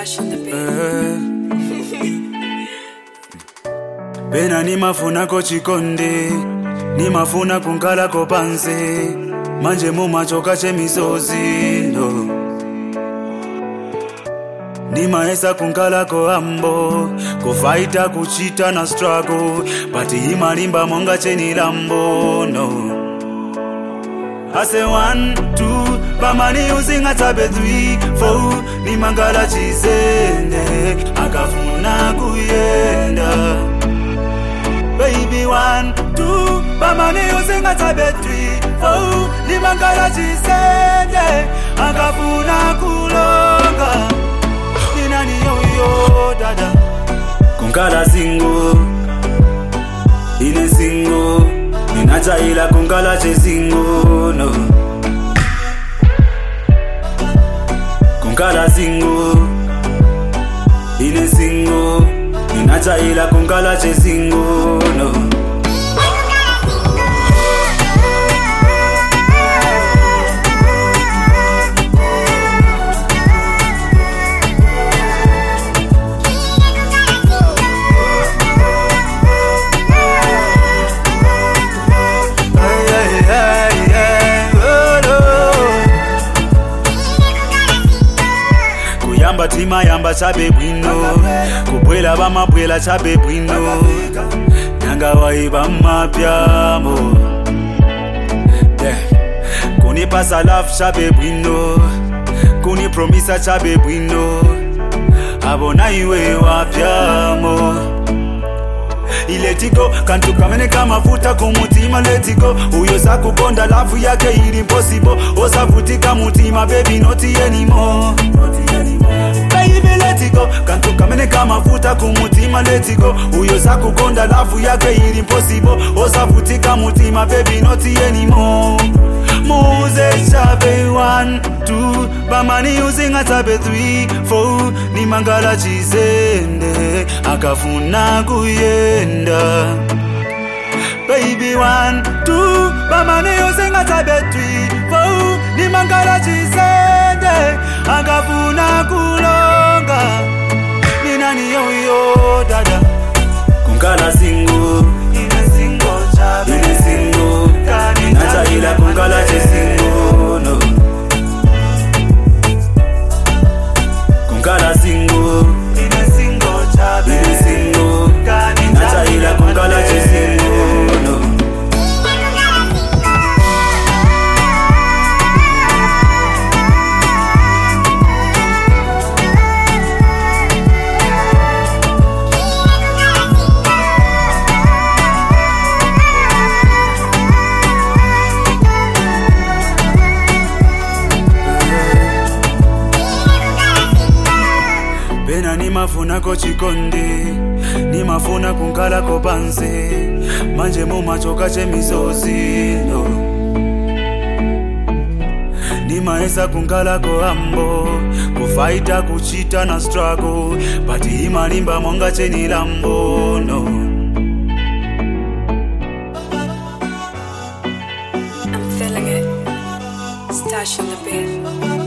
Stash in the bed. bena nimafunako chikonde nimafuna kunkalako pansi manje mumachoka chemisozi no nimaesa kunkalako ambo kufaita kuchita na struggle but imalimba monga chenilambo no I say one, two, pamani using a tabe three, four, ni mangala chisende, akafuna kuyenda. Baby one, two, pamani using a tabe three, four, ni mangala chisende, akafuna kulonga. Ni nani yoyo dada? Kunkala single, ine single ninachaila kungala chesingo no kungala singo ine singo ninachaila kungala chesingo no Ay, ay, ay, ay, oh, no. kuyamba timayamba chabe bwino kubwela bamabwela chabe bwino nyanga waiba mapyamo kunipasa love chabe bwino kunipromisa chabe bwino abona iwe wapyamo iletigo kantu kamene kamafuta kumutima letigo uyo sakukonda lavu yake ili impossible osavutika mutima baby not anymore baby letigo kantu kamene kamafuta kumutima letigo uyo sakukonda lavu yake ili impossible osavutika mutima baby not anymore muze chabe 1 2 bamani uzinga chabe 3 4 ni mangala chizende akafuna kuyenda baby 1 2 bamani uzinga chabe 3 4 ni mangala chizende akafuna kulonga ni nani yoyo dada kunkala singo ine singo chabe ine singo nachaila kunkala chesingo no kunkala singo ine singo chabe ine singo nachaila kunkala chesingo no pena nimafunako chikonde nimafuna kunkalako pansi manje mumachoka chemisozi no nimaesa kunkalako ambo kufaita kuchita na struggle but imalimba monga chenilambo no I'm feeling it. Stash in the bed.